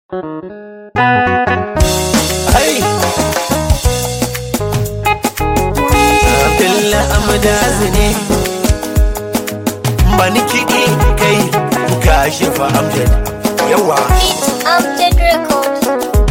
Hey! Abdullah Amdazi ne Bani kiɗi kai kashi fa Amjad yawa Beat Amjad Records.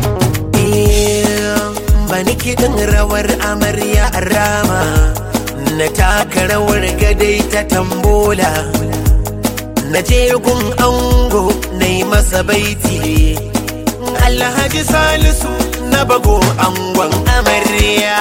Bani kiɗin rawar amarya a rama Na taka rawar gadai ta tambola Na je gun ango na yi masa baiti Alhaji Salisu na bago angon amarya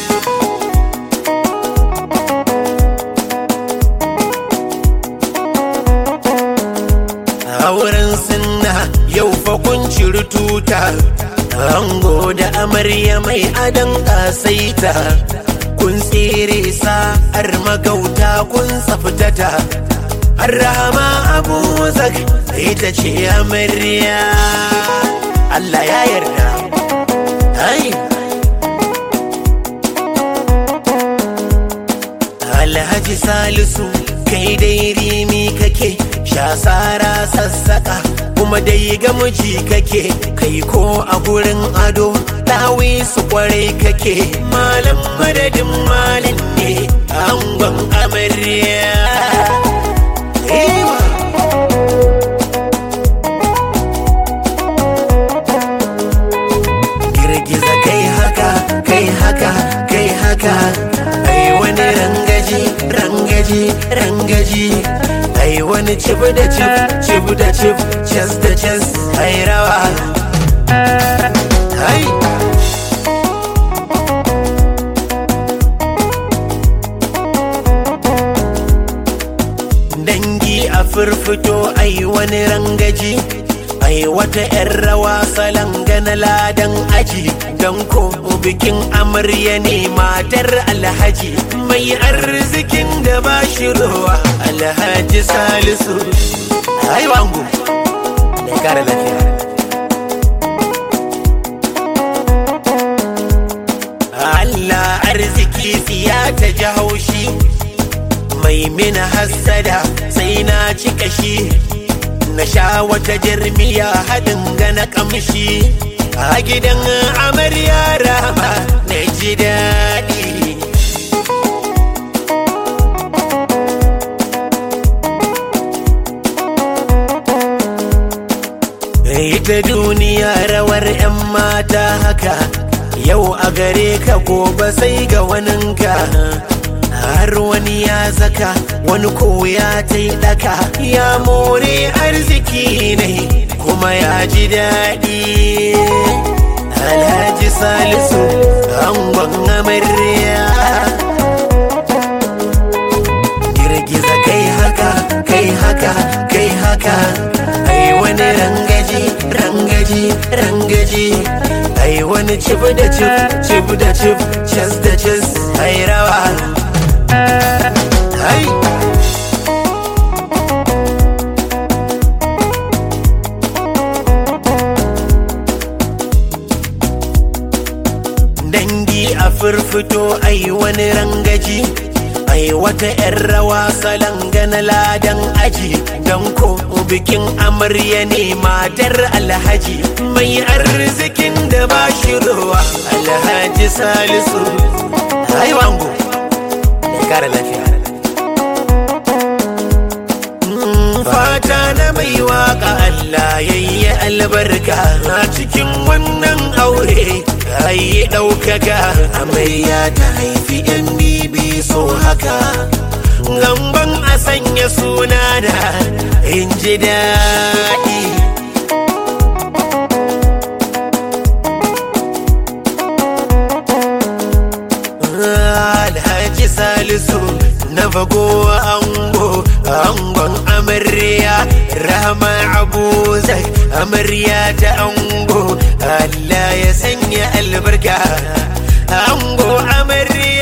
auren sunna yau fa kun ciri tuta ango da amarya mai adon kasaita kun tsere sa'ar magauta kun tsafitata Arrahama Abu Zak ita ce amarya Allah ya yarda ai Alhaji Salisu kai dai rimi kake shasara sassaka kuma dai ga miji kake kai ko a gurin ado dawi su kwarai kake malam madadin malin ne angon amarya Ewa. girgiza kai haka kai haka kai haka ai wani rangaji rangaji rangaji ai wani cib da cib cib da cib cas da cas ai rawa ai dangi a firfito ai wani rangaji ai wata 'yan rawa salon gana ladan aji don ko bikin amarya ne matar alhaji mai arzikin da ba shi ruwa alhaji salisu ai wangu da kare lafiya Allah arziki siya ta ji haushi mai mina hassada sai na cika shi na sha wata jirmiya haɗin gana kamshi a gidan amarya rama na ji daɗi ita duniya rawar 'yan mata haka yau a gare ka gobe sai ga waninka har wani ya zaka wani ko ya taidaka ya more arziki ne kuma ya ji daɗi alhaji salisu angon amarya girgiza kai haka kai haka kai haka ai wani rangaji rangaji rangaji ai wani cib da cib cib da cib cas da cas ai rawa Hai! Dangi a firfito ai wani rangaji ai wata 'yan rawa salon gana ladan aji don ko bikin amarya ne matar alhaji mai arzikin da ba shi ruwa alhaji salisu ai wango da kare lafiya fata na mai waka Allah yayi albarka a cikin wannan aure ayi ɗaukaka amarya ta haifi yan bibi so haka gamban a sanya suna da in ji daɗi Alhaji Salisu na bago ango angon amarya Rahama Abu Zai amarya ta ango Allah ya sanya albarka ango amarya